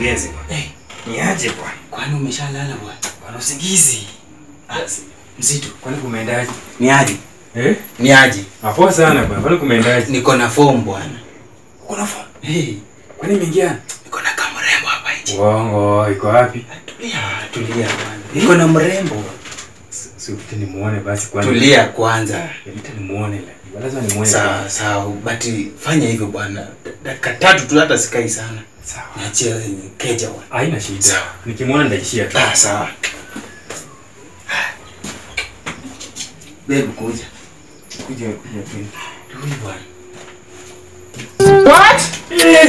mkurugenzi bwana. Eh, Ni aje bwana? kwani umeshalala bwana? Bwana usingizi. Ah, si- mzito. Kwani kumeendaje? Ni aje? Eh? Ni aje? Apoa sana bwana. Kwani kumeendaje? Niko na form bwana. Uko na phone? Hey, Kwani imeingia? niko na kamrembo hapa nje. Uongo, iko wapi? Tulia, tulia bwana. Niko na mrembo. Si upite nimuone basi kwanza. Tulia kwanza. Upite nimuone la. Lazima nimuone. Sawa kwanza. sawa, but fanya hivyo bwana. Dakika tatu tu hata sikai sana. Sawa. Niachie keja bwana. Haina shida. Sawa. Nikimuona nitaishia tu. Ah, sawa. Babe kuja. Kuja kuja tu. Huyu bwana. Eh.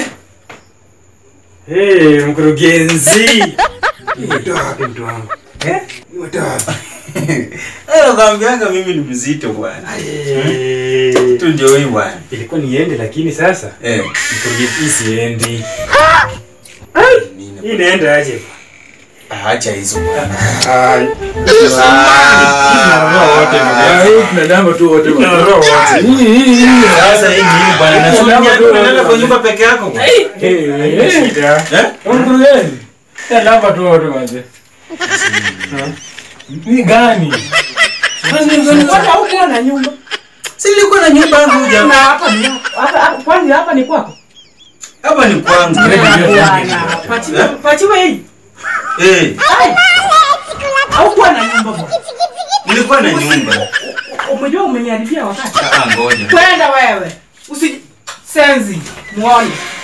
Hey, mkurugenzi. Umetoa wapi mtu wangu? Eh? Umetoa wapi? Eh, nakwambianga mimi ni mzito bwana. Eh. Tu ndio huyu bwana. Ilikuwa niende lakini sasa Eh. mkurugenzi hii siendi. Nini? Hii inaenda aje? Ah, Acha hizo bwana. Ah, Ah, wote tunadamba tu wote Tunarudi wote. Sasa hii nini bwana? Na sio Tunadamba tu nyako wote. unaenda kwa nyumba peke yako bwana. haina shida. Eh? mkurugenzi tunadamba tu wote manze ni gani Kwani haukuwa na nyumba? Si nilikuwa na nyumba yangu Na huja. hapa ni hapa hapa- kwani hapa ni kwako? Hapa ni kwangu. Bwana, pachiwe pachiwe hii. Eh, Ai. Haukuwa na nyumba bwana. nilikuwa na nyumba. Umejua umeniharibia wakati. Ah, ngoja. Kwenda wewe. Usi senzi muone.